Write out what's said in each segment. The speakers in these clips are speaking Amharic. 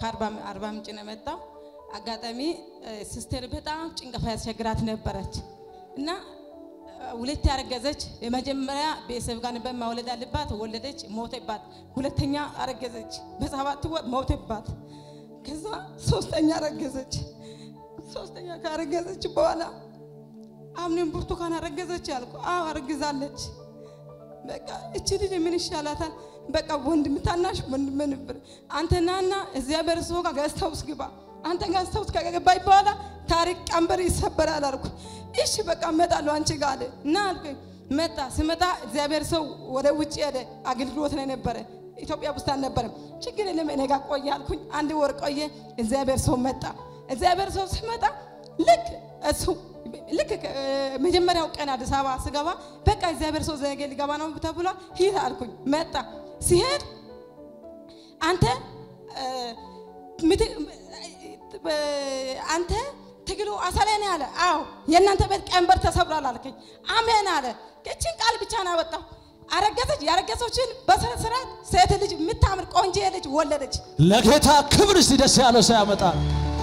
ከአርባ ምንጭ ነው የመጣው። አጋጣሚ ሲስቴር በጣም ጭንቀፋ ያስቸግራት ነበረች እና ሁለት ያረገዘች የመጀመሪያ ቤተሰብ ጋር ነበር ማውለድ አለባት። ወለደች፣ ሞተባት። ሁለተኛ አረገዘች፣ በሰባት ወር ሞተባት። ከዛ ሶስተኛ አረገዘች። ሶስተኛ ካረገዘች በኋላ አምኔም ብርቱካን አረገዘች ያልኩ፣ አዎ አረግዛለች። በቃ እቺ ልጅ ምን ይሻላታል? በቃ ወንድም ታናሽ ወንድም ነበር። አንተ ናና እግዚአብሔር ሰው ጋር ገዝተውስ ግባ። አንተ ገዝተውስ ከገባይ በኋላ ታሪክ ቀንበር ይሰበራል አልኩ። እሺ በቃ እመጣለሁ አንቺ ጋር አለ እና አልኩኝ። መጣ። ስመጣ እግዚአብሔር ሰው ወደ ውጭ ሄደ። አገልግሎት ላይ ነበረ። ኢትዮጵያ ውስጥ አልነበረም። ችግር የለም እኔ ጋር ቆየ አልኩኝ። አንድ ወር ቆየ። እግዚአብሔር ሰው መጣ። እግዚአብሔር ሰው ሲመጣ ልክ እሱ ልክ መጀመሪያው ቀን አዲስ አበባ ስገባ በቃ እግዚአብሔር ሰው ዘገ ሊገባ ነው ተብሎ ሂድ አልኩኝ። መጣ ሲሄድ አንተ አንተ ትግሉ አሰሌን አለ። አዎ የእናንተ ቤት ቀንበር ተሰብሯል አልከኝ። አሜን አለ። እችን ቃል ብቻ ነው ያወጣው። አረገዘች። ያረገዘችን በስነ ስርዓት ሴት ልጅ የምታምር ቆንጆ ልጅ ወለደች። ለጌታ ክብር እስቲ ደስ ያለው ሰው ያመጣል።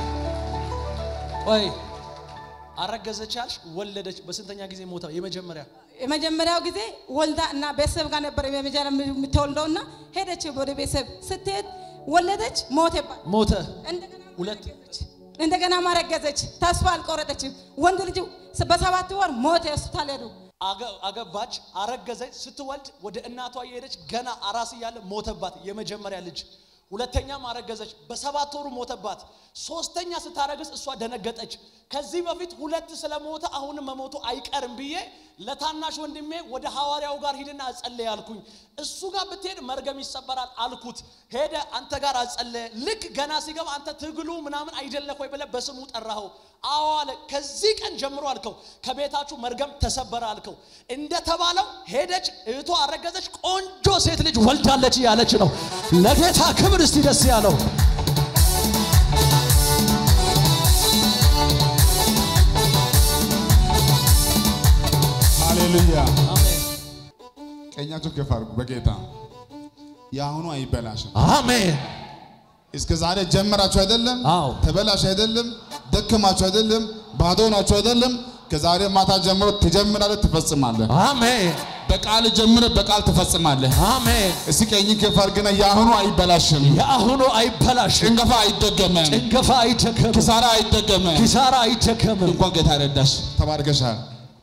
ቆይ አረገዘች አልሽ፣ ወለደች። በስንተኛ ጊዜ ሞታ? የመጀመሪያ የመጀመሪያው ጊዜ ወልዳ እና ቤተሰብ ጋር ነበር የመጀመሪያ የምትወልደው እና ሄደች ወደ ቤተሰብ ስትሄድ ወለደች፣ ሞተባት። ሞተ። እንደገና ሁለት እንደገና ማረገዘች። ተስፋ አልቆረጠችም። ወንድ ልጅ በሰባት ወር ሞተ። ሆስፒታል ሄዱ። አገ- አገባች፣ አረገዘች። ስትወልድ ወደ እናቷ እየሄደች ገና አራስ እያለ ሞተባት የመጀመሪያ ልጅ። ሁለተኛም አረገዘች፣ በሰባት ወሩ ሞተባት። ሶስተኛ ስታረግዝ እሷ ደነገጠች። ከዚህ በፊት ሁለት ስለሞተ አሁንም መሞቱ አይቀርም ብዬ ለታናሽ ወንድሜ ወደ ሐዋርያው ጋር ሂድና አጸለየ አልኩኝ። እሱ ጋር ብትሄድ መርገም ይሰበራል አልኩት። ሄደ፣ አንተ ጋር አጸለየ። ልክ ገና ሲገባ አንተ ትግሉ ምናምን አይደለህ ወይ ብለህ በስሙ ጠራኸው። አዎ አለ። ከዚህ ቀን ጀምሮ አልከው ከቤታችሁ መርገም ተሰበረ አልከው። እንደተባለው ሄደች፣ እህቷ አረገዘች፣ ቆንጆ ሴት ልጅ ወልዳለች እያለች ነው። ለጌታ ክብር እስቲ ደስ ያለው ሃሌሉያ። አሜን ቀኛችሁ ከፍ አድርጉ። በጌታ የአሁኑ አይበላሽም። አሜን። እስከ ዛሬ ጀመራችሁ አይደለም? አዎ። ተበላሽ አይደለም? ደከማችሁ አይደለም? ባዶ ናችሁ አይደለም? ከዛሬ ማታ ጀምሮ ትጀምራለህ፣ ትፈጽማለህ። አሜን በቃል ጀምረ በቃል ትፈጽማለህ። አሜን። እስቲ ቀኝ ከፍ አድርግና የአሁኑ አይበላሽም፣ የአሁኑ አይበላሽም፣ ጭንገፋ አይደገመም፣ ጭንገፋ አይደከምም፣ ኪሳራ አይደገመም። ኪሳራ አይደከምም። እንኳን ጌታ ረዳሽ። ተባርከሻል።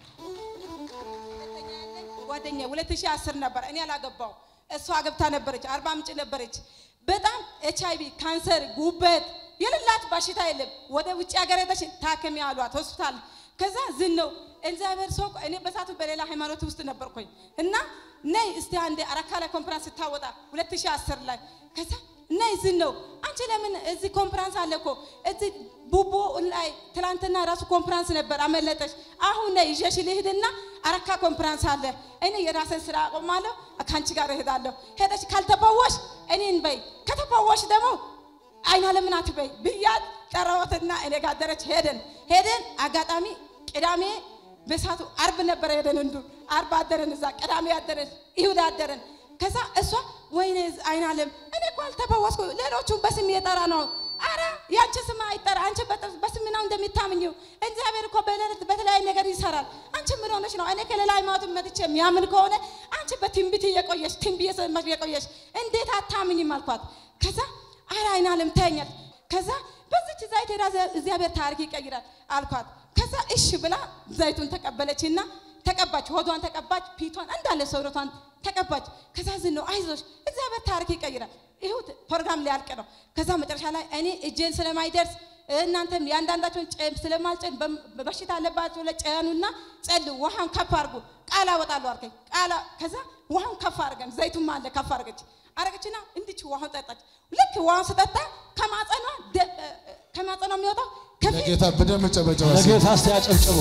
ጓደኛ 2010 ነበር። እኔ አላገባው እሷ አገብታ ነበረች። አርባ ምንጭ ነበረች። በጣም ኤች አይቪ፣ ካንሰር፣ ጉበት የሌላት በሽታ የለም። ወደ ውጭ ሀገር ሄደሽ ታከሚ አሏት ሆስፒታል። ከዛ ዝን ነው እግዚአብሔር ሰው እኔ በሳቱ በሌላ ሃይማኖት ውስጥ ነበርኩኝ እና ነይ እስቲ አንዴ አረካ ላይ ኮንፈረንስ ስታወጣ 2010 ላይ ከዛ ነይ ዝን ነው አንቺ ለምን እዚህ ኮንፈረንስ አለ እኮ እዚህ ቡቦ ላይ ትላንትና ራሱ ኮንፈረንስ ነበር አመለጠሽ። አሁን ነይ ይዤሽ ልሂድና አረካ ኮንፈረንስ አለ። እኔ የራስን ስራ አቆማለሁ፣ ከአንቺ ጋር እሄዳለሁ። ሄደሽ ካልተፈወሽ እኔን በይ፣ ከተፈወሽ ደግሞ አይና ለምን አትበይ ብያት ጠራሁትና እኔ ጋር አደረች። ሄደን ሄደን አጋጣሚ ቅዳሜ በሳቱ አርብ ነበረ ሄደን እንዱ አርብ አደረን እዛ ቅዳሜ አደረን ይሁዳ አደረን። ከዛ እሷ ወይኔ አይና ለም እኔ እኮ አልተፈወስኩ ሌሎቹን በስም እየጠራ ነው። አረ ያንቺ ስም አይጠራ አንቺ በጥ- በስም ነው እንደሚታምኘው እግዚአብሔር እኮ በሌሊት በተለያየ ነገር ይሰራል። አንቺ ምን ሆነሽ ነው? እኔ ከሌላ ሃይማኖት መጥቼ የሚያምን ከሆነ አንቺ በትንቢት እየቆየሽ ትንቢት እየሰማሽ እየቆየሽ እንዴት አታምኝም አልኳት። ከዛ አረ አይና ለም ተኛል። ከዛ በዚች ዘይት ሄዳ እግዚአብሔር ታሪክ ይቀይራል አልኳት። ከዛ እሺ ብላ ዘይቱን ተቀበለችና ተቀባች፣ ሆዷን ተቀባች፣ ፊቷን እንዳለ ሰውነቷን ተቀባች። ከዛ ዝን ነው አይዞሽ እግዚአብሔር ታሪክ ይቀይራል። ይሁት ፕሮግራም ሊያልቅ ነው። ከዛ መጨረሻ ላይ እኔ እጄን ስለማይደርስ እናንተም የአንዳንዳቸውን ጨም ስለማልጨን በም- በሽታ አለባቸው ለጨኑና ጸልዩ፣ ውሃን ከፍ አድርጉ፣ ቃል አወጣለሁ አልከኝ። ቃል ከዛ ውሃን ከፍ አድርገን ዘይቱም አለ ከፍ አድርገች አረገችና እንድች ውሃን ጠጣች። ልክ ውሃን ስጠጣ ከማጸኗ ደ- ከማጸኗ የሚወጣው ከፊት ለጌታ በደንብ ጨበጨበ። ለጌታ እስቲ ያጨብጭቡ።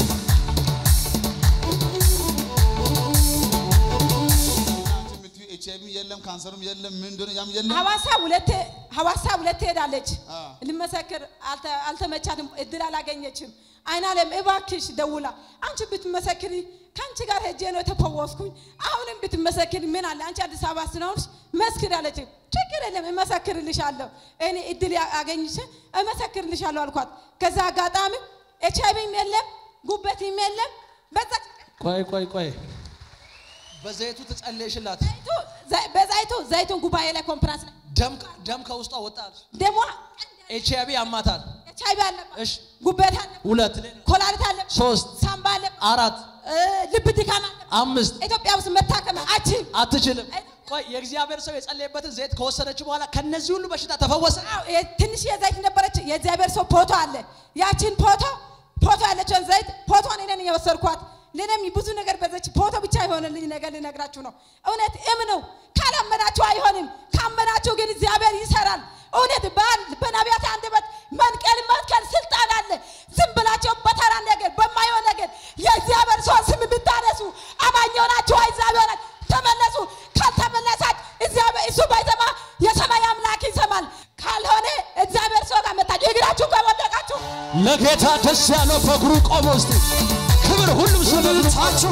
ኤች አይቪ የለም፣ ካንሰርም የለም፣ ምን እንደሆነ ያም የለም። ሐዋሳ ሁለቴ ሐዋሳ ሁለቴ ሄዳለች። አ። ልመሰክር አልተ- አልተመቻትም፣ እድል አላገኘችም። አይናለም እባክሽ ደውላ አንቺ ብትመሰክሪ ከአንቺ ጋር ሄጄ ነው የተፈወስኩኝ። አሁንም ብትመሰክሪ ምን አለ አንቺ አዲስ አበባ ስለሆንሽ መስክር አለች። ችግር ችግር የለም እመሰክርልሻለሁ፣ እኔ እድል አገኝቼ እመሰክርልሻለሁ አልኳት። ከዛ አጋጣሚ ኤች አይቪም የለም ጉበትም የለም። በዛ ቆይ ቆይ ቆይ በዘይቱ ትጸልይሽላት ዘይቱ ዘ- በዛይቱ ዘይቱን ጉባኤ ላይ ኮንፈረንስ ላይ ደም ደም ከውስጧ ወጣል። ደሞ ኤች አይቪ ያማታል። ኤች አይቪ አለባት፣ እሺ ጉበት አለባት፣ ሁለት ሌላ ኮላሊት አለባት፣ ሶስት ሳምባ አለባት፣ አራት እ፣ ልብ ድካም አለባት። አምስት ኢትዮጵያ ውስጥ መታከም አችም አትችልም። ቆይ የእግዚአብሔር ሰው የጸለየበትን ዘይት ከወሰደች በኋላ ከነዚህ ሁሉ በሽታ ተፈወሰ። ትንሽ የዘይት ነበረች። የእግዚአብሔር ሰው ፎቶ አለ። ያችን ፎቶ ፎቶ ያለችውን ዘይት ፎቶን እኔን የወሰድኳት ለእኔም ብዙ ነገር በዘች ፎቶ ብቻ የሆነልኝ ነገር ልነግራችሁ ነው። እውነት እምኑ። ካላመናችሁ አይሆንም። ካመናችሁ ግን እግዚአብሔር ይሰራል። እውነት በአንድ በነቢያት አንደበት መንቀል መትከል ስልጣን አለ። ዝም ብላችሁ በተራ ነገር በማይሆን ነገር የእግዚአብሔር ሰው ስም ብታነሱ አማኝ ሆናችሁ እግዚአብሔር ተመለሱ። ካልተመለሳች እግዚአብሔር እሱ ባይሰማ የሰማይ አምላክ ይሰማል። ካልሆነ እግዚአብሔር ሰው ጋር መጣችሁ እግራችሁ ከወደቃችሁ ለጌታ ደስ ያለው በእግሩ ቆሞ ውስጥ ክብር ሁሉም ሰው በእግሩ ታችሁ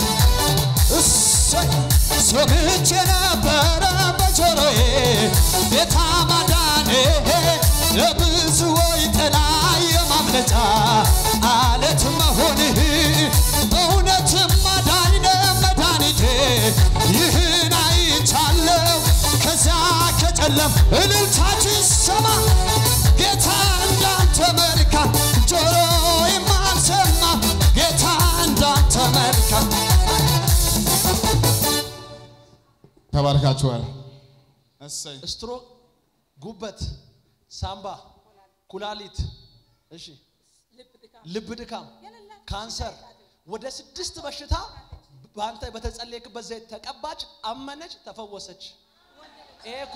እሰይ ሰምቼ ነበረ በጆሮዬ ጌታ ማዳኔ ለብዙዎች ጥላ የማምለጫ አለት መሆንህ እውነትም ማዳኝ ነህ መድኃኒቴ ይህን አይቻለሁ ከዚያ ከጨለም እልልታችሁ ይሰማ ጌታ እንዳንተ መልካም ጆሮ የማልሰማ ጌታ እንዳንተ መልካም ተባርካችኋል። እሰይ ስትሮክ፣ ጉበት፣ ሳምባ፣ ኩላሊት፣ እሺ፣ ልብ ድካም፣ ካንሰር ወደ ስድስት በሽታ በአንተ በተጸለየክበት ዘይት ተቀባች፣ አመነች፣ ተፈወሰች። ይሄ እኮ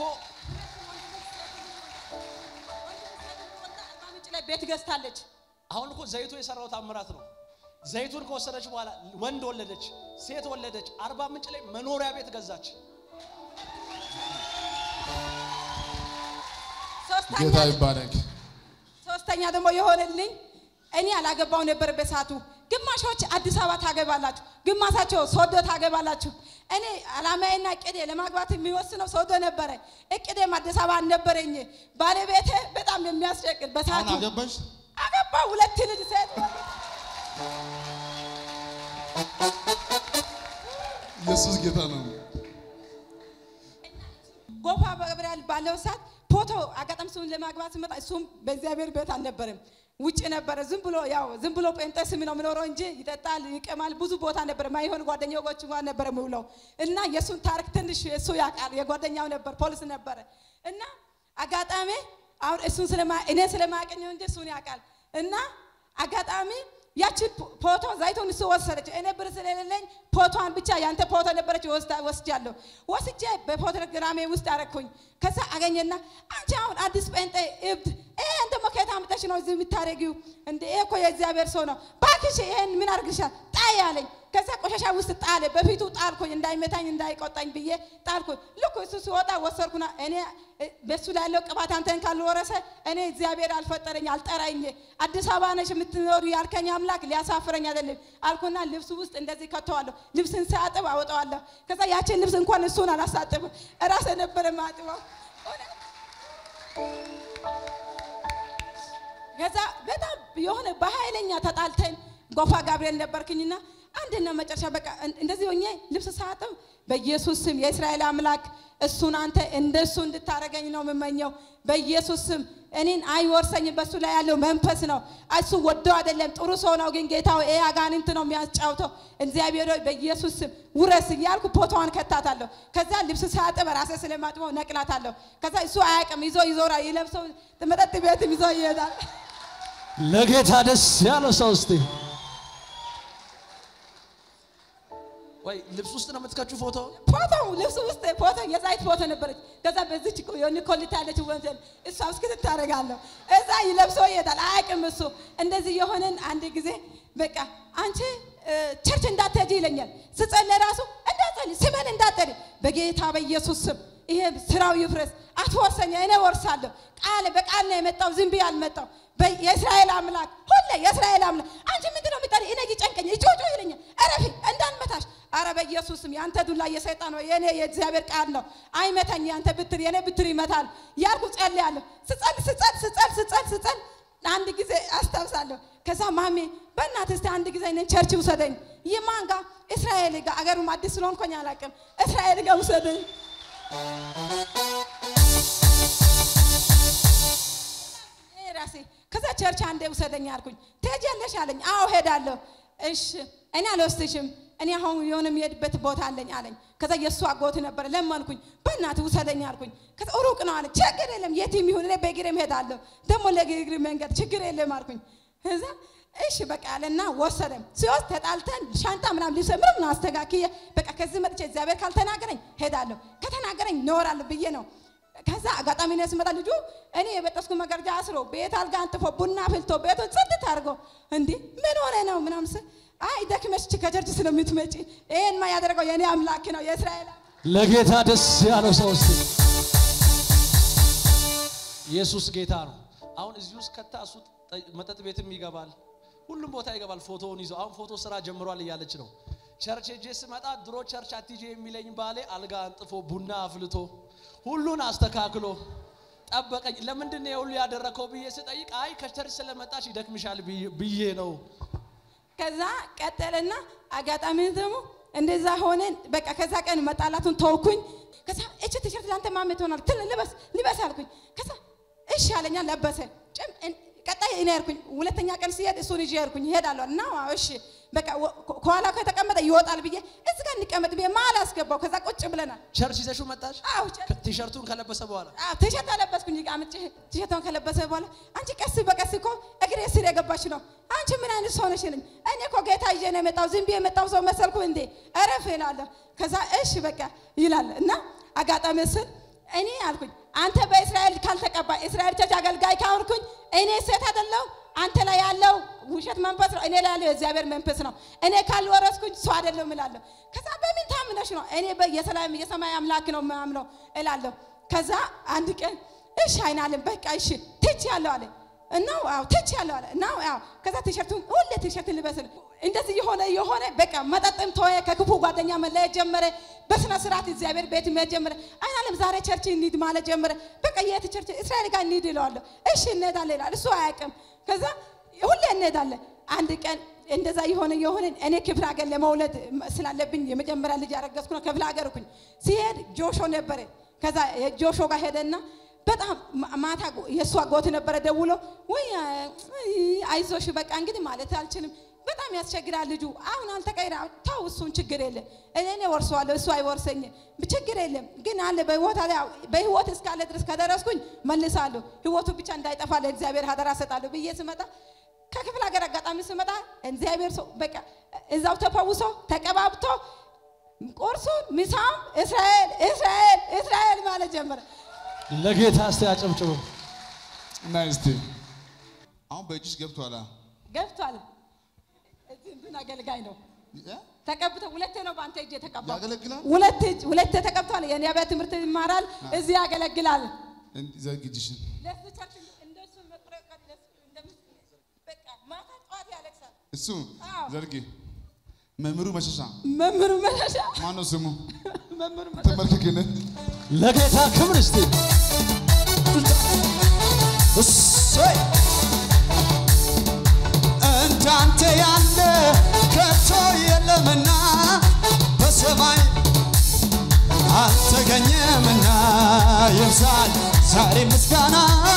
ምንጭ ላይ ቤት ገዝታለች። አሁን እኮ ዘይቱ የሰራው ታምራት ነው። ዘይቱን ከወሰደች በኋላ ወንድ ወለደች፣ ሴት ወለደች። አርባ ምንጭ ላይ መኖሪያ ቤት ገዛች። ሶስተኛ ጌታ ይባረክ። ሶስተኛ ደግሞ የሆነልኝ እኔ አላገባው ነበር በሳቱ። ግማሾች አዲስ አበባ ታገባላችሁ፣ ግማሳቸው ሶዶ ታገባላችሁ። እኔ አላማዬና እቅዴ ለማግባት የሚወስነው ሶዶ ነበረ። እቅዴም አዲስ አበባ አልነበረኝ። ባለቤቴ በጣም የሚያስጨቅል በሳቱ አሁን አገባሽ? አገባ ሁለት ልጅ ሴት ኢየሱስ ጌታ ነው። ጎፋ በገብርኤል ባለው ሰዓት ፎቶ አጋጣሚ እሱን ለማግባት ስመጣ እሱም በእግዚአብሔር ቤት አልነበረም፣ ውጭ ነበረ። ዝም ብሎ ያው ዝም ብሎ ጴንጤ ስም ነው የሚኖረው እንጂ ይጠጣል፣ ይቀማል። ብዙ ቦታ ነበረ። ማይሆን ጓደኞች ጋር ነበረ የሚውለው እና የእሱን ታሪክ ትንሽ እሱ ያውቃል። የጓደኛው ነበር ፖሊስ ነበረ እና አጋጣሚ አሁን እሱን ስለማ እኔ ስለማያቀኘው እንጂ እሱን ያውቃል እና አጋጣሚ ያችን ፎቶ ዘይቱን እሱ ወሰደች። እኔ ብር ስለሌለኝ ፎቶዋን ብቻ ያንተ ፎቶ ነበረች ወስዳ ወስጃለሁ። ወስጄ በፎቶግራሜ ውስጥ አረግኩኝ። ከዛ አገኘና አንቺ አሁን አዲስ ጴንጤ እብድ ይሄን ደግሞ ከየት አምጥተሽ ነው እዚህ የምታደርጊው? እንደ ይሄ እኮ የእግዚአብሔር ሰው ነው። እባክሽ ይሄን ምን አድርግሻል? ጣይ አለኝ። ከዛ ቆሻሻ ውስጥ ጣለ። በፊቱ ጣልኩኝ፣ እንዳይመታኝ እንዳይቆጣኝ ብዬ ጣልኩኝ። ልክ እሱ ሲወጣ ወሰድኩና እኔ እ፣ በሱ ላይ ያለው ቅባት አንተን ካልወረሰ እኔ እግዚአብሔር አልፈጠረኝ አልጠራኝ። አዲስ አበባ ነሽ የምትኖሩ ያልከኝ አምላክ ሊያሳፍረኝ አይደለም አልኩና ልብሱ ውስጥ እንደዚህ ከተዋለሁ። ልብስን ሳጥብ አወጣዋለሁ። ከዛ ያችን ልብስ እንኳን እሱን አላሳጥብም፣ እራሴ ነበረ ማጥበው። ከዛ በጣም የሆነ በኃይለኛ ተጣልተን ጎፋ ጋብርኤል ነበርክኝና አንድና መጨረሻ በቃ እን- እንደዚህ ሆኜ ልብስ ሳጥብ በኢየሱስ ስም የእስራኤል አምላክ እሱን አንተ እንደሱ እንድታረገኝ ነው የምመኘው። በኢየሱስ ስም እኔን አይወርሰኝም። በሱ ላይ ያለው መንፈስ ነው። እሱ ወዶ አይደለም ጥሩ ሰው ነው፣ ግን ጌታው ይሄ አጋንንት ነው የሚያጫውተው። እግዚአብሔር ሆይ በኢየሱስ ስም ውረስ እያልኩ ፎቶዋን ከታታለሁ። ከዛ ልብስ ሳጥብ ራሴ ስለማጥበው ነቅላታለሁ። ከዛ እሱ አያውቅም፣ ይዞ ይዞራል። ይለብሰው መጠጥ ቤትም ይዞ ይሄዳል። ለጌታ ደስ ያለው ሰው እስቲ ወይ ልብስ ውስጥ ነው የምትከቹ ፎቶ ፎቶ ልብሱ ውስጥ ፎቶ የዛይት ፎቶ ነበረች። ከዛ በዚች የሆነ ኮሊታ ያለች ወንጀል እሷ እስክት ታደርጋለሁ እዛ ይለብሶ ይሄዳል። አያውቅም እሱ እንደዚህ የሆነን አንድ ጊዜ በቃ አንቺ እ፣ ቸርች እንዳትሄጂ ይለኛል። ስጸልይ ራሱ እንዳትጸልይ ስሜን እንዳትጠሪ በጌታ በኢየሱስ ስም ይሄ ስራው ይፍረስ፣ አትወርሰኝ፣ እኔ ወርሳለሁ። ቃል በቃል ነው የመጣው፣ ዝም ብዬ አልመጣው። በ- የእስራኤል አምላክ ሁሌ የእስራኤል አምላክ አንቺ ምንድን ነው የምጠሪ? እኔ ይጨንቀኝ ይጮጮ ይለኛል። እረፊ እንዳልመታሽ አረ በኢየሱስም ያንተ ዱላ የሰይጣን ነው፣ የኔ የእግዚአብሔር ቃል ነው። አይመታኝ ያንተ ብትር የኔ ብትር ይመታል ያልኩ ጸልያለሁ። ስጸል ስጸል ስጸል ስጸል ስጸል አንድ ጊዜ አስታውሳለሁ። ከዛ ማሜ በእናትህ እስቲ አንድ ጊዜ እኔን ቸርች ውሰደኝ። የማን ጋር? እስራኤል ጋር። አገሩም አዲስ ስለሆንኩኝ አላውቅም። እስራኤል ጋር ውሰደኝ። እኔ ራሴ ከዛ ቸርች አንዴ ውሰደኝ አልኩኝ። ትሄጃለሽ አለኝ። አዎ ሄዳለሁ። እሺ እኔ አልወስድሽም፣ እኔ አሁን የሆነ የሚሄድበት ቦታ አለኝ አለኝ። ከዛ የእሱ አጎት ነበረ፣ ለመንኩኝ። በእናትህ ውሰደኝ አልኩኝ። ከዛ ሩቅ ነው አለ። ችግር የለም የትም ይሁን እኔ በእግሬም ሄዳለሁ፣ ደግሞ ለእግር መንገድ ችግር የለም አልኩኝ። ከዛ እሺ በቃ አለና ወሰደን። ሲወስድ ተጣልተን ሻንጣ ምናምን ልብስ ምንም አስተካክዬ በቃ ከዚህ መጥቼ እግዚአብሔር ካልተናገረኝ ሄዳለሁ፣ ከተናገረኝ እኖራለሁ ብዬ ነው ከዛ አጋጣሚ ነው ስመጣ ልጁ እኔ የበጠስኩ መጋረጃ አስሮ ቤት አልጋ አንጥፎ ቡና ፍልቶ ቤቱን ጽድት አድርጎ እንዲህ ምን ሆነ ነው ምናምን ስል አይ ደክመሽ ከቸርች ስለምትመጪ ይሄንማ ያደረገው የእኔ አምላክ ነው የእስራኤል አምላክ ለጌታ ደስ ያለው ሰው እስቲ ኢየሱስ ጌታ ነው። አሁን እዚህ ውስጥ ከታ እሱ ጠ- መጠጥ ቤትም ይገባል፣ ሁሉም ቦታ ይገባል። ፎቶውን ይዞ አሁን ፎቶ ስራ ጀምሯል እያለች ነው። ቸርች ሄጄ ስመጣ ድሮ ቸርች አትጄ የሚለኝ ባሌ አልጋ አንጥፎ ቡና አፍልቶ ሁሉን አስተካክሎ ጠበቀኝ። ለምንድን ነው የሁሉ ያደረከው ብዬ ስጠይቅ አይ ከቸርች ስለመጣች ይደክምሻል ብዬ- ብዬ ነው። ከዛ ቀጠለና አጋጣሚ ደግሞ እንደዛ ሆነን በቃ ከዛ ቀን መጣላቱን ተውኩኝ። ከዛ እቺ ቲሸርት ለአንተ ማሜ ትሆናል ትል ልበስ ልበስ አልኩኝ። ከዛ እሺ አለኛ ለበሰ። ጭም እን- ቀጣይ እኔ ያልኩኝ ሁለተኛ ቀን ሲሄድ እሱን ይዤ ያልኩኝ እሄዳለሁ እና አዎ እሺ በቃ ወ- ከኋላ ከተቀመጠ ይወጣል ብዬ እዚህ ጋር እንቀመጥ ብዬ መሀል አስገባው። ከዛ ቁጭ ብለናል። ቸርች ይዘሽው መጣች አዎ ጭ- ቲሸርቱን ከለበሰ በኋላ አዎ ቲሸርት አለበስኩኝ። አምጪ ቲሸርቷን ከለበሰ በኋላ አንቺ ቀስ በቀስ እኮ እግሬ ስር የገባች ነው። አንቺ ምን አይነት ሰው ነሽ ይለኝ። እኔ እኮ ጌታ ይዤ ነው የመጣው ዝም ብዬ የመጣው ሰው መሰልኩ እንዴ? እረፍ እላለሁ። ከዛ እሺ በቃ ይላል እና አጋጣሚ ስል እኔ አልኩኝ አንተ በእስራኤል ካልተቀባ እስራኤል ቸርች አገልጋይ ካሆንኩኝ እኔ ሴት አይደለሁ። አንተ ላይ ያለው ውሸት መንፈስ ነው፣ እኔ ላይ ያለው የእግዚአብሔር መንፈስ ነው። እኔ ካልወረስኩኝ ሰው አይደለሁም እላለሁ። ከዛ በምን ታምነሽ ነው? እኔ በ- የሰላም የሰማይ አምላክ ነው ማምነው እላለሁ። ከዛ አንድ ቀን እሺ አይናለም በቃ እሺ ትች ያለው አለ እና አዎ ትች ያለው አለ እና አዎ ከዛ ቲሸርቱን ሁሌ ቲሸርት ልበስል እንደዚህ የሆነ የሆነ በቃ መጠጥም ተወ፣ ከክፉ ጓደኛ መለየት ጀመረ። በስነ ስርዓት እግዚአብሔር ቤት መሄድ ጀመረ። አይናለም ዛሬ ቸርች እንሂድ ማለት ጀመረ። በቃ የት ቸርች እስራኤል ጋር እንሂድ እለዋለሁ። እሺ እንሄዳለን ይላል። እሱ አያውቅም። ከዛ ሁሌ እንሄዳለን። አንድ ቀን እንደዛ የሆነ የሆነ እኔ ክፍለ ሀገር ለመውለድ ስላለብኝ የመጀመሪያ ልጅ ያረገዝኩ ነው። ክፍለ ሀገር እኩኝ ሲሄድ ጆሾ ነበረ። ከዛ የጆሾ ጋር ሄደና በጣም ማ- ማታ የእሱ አጎት ነበረ ደውሎ ወይ አይዞሽ በቃ እንግዲህ ማለት አልችልም በጣም ያስቸግራል ልጁ አሁን አልተቀይራ ተው እሱን ችግር የለም እኔ እኔ ወርሰዋለሁ እሱ አይወርሰኝም ችግር የለም ግን አለ በህይወት አለ በህይወት እስካለ ድረስ ከደረስኩኝ መልሳለሁ ህይወቱ ብቻ እንዳይጠፋ ለእግዚአብሔር ሀደራ ሰጣለሁ ብዬ ስመጣ ከክፍለ ሀገር አጋጣሚ ስመጣ እግዚአብሔር ሰው በቃ እዛው ተፈውሶ ተቀባብቶ ቁርሱን ምሳም እስራኤል እስራኤል እስራኤል ማለት ጀመረ ለጌታ እስቲ አጨብጭቡ። እና እስቲ አሁን በእጅሽ ገብቷል። ገብቷል እዚህ እንትን አገልጋይ ነው እ? ተቀብቶ ሁለቴ ነው በአንተ እጅ የተቀባው ያገለግላል። ሁለት እጅ ሁለቴ ተቀብቷል የኔ አብያተ ትምህርት ይማራል እዚህ ያገለግላል እንዲ- ዘርግ እጅሽን። ለሱ ቸርች እንደሱ መጥረቅ ለሱ እንደምስ በቃ ማታ ጠዋት ያለቅሳል እሱ አዎ። ዘርጊ። መምህሩ መሸሻ መምህሩ መሸሻ ማነው ስሙ? መምህሩ መሸሻ ተመልክክን ለጌታ ክብር እስቲ እሰይ እንዳንተ ያለ ከቶ የለምና በሰማይ አልተገኘምና ይብዛል ዛሬ ምስጋና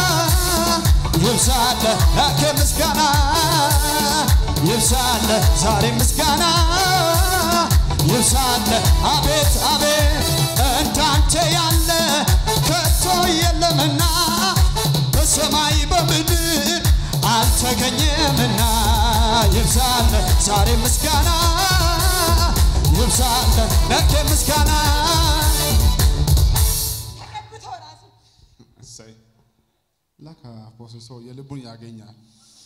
ይብዛል ላከ ምስጋና ይብዛል ዛሬ ምስጋና ይብዛል አቤት አቤት እንዳንተ ያለ ከቶ የለምና በሰማይ በምድር አልተገኘምና ይብዛል ዛሬ ምስጋና ይብዛል ለኬ ምስጋና ተቀብቶ ራሱ እሰይ ላካ አፖስትል ሰው የልቡን ያገኛል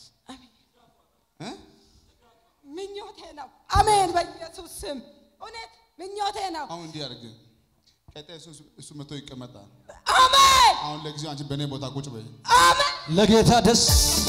እ? ምኞቴ ነው አሜን በኢየሱስ ስም እውነት ምኞቴ ነው አሁን እንዲህ አድርግ። ቀጣይ እሱ እሱ መጥቶ ይቀመጣል። አሜን አሁን ለጊዜው አንቺ በእኔ ቦታ ቁጭ በይ። አሜን ለጌታ ደስ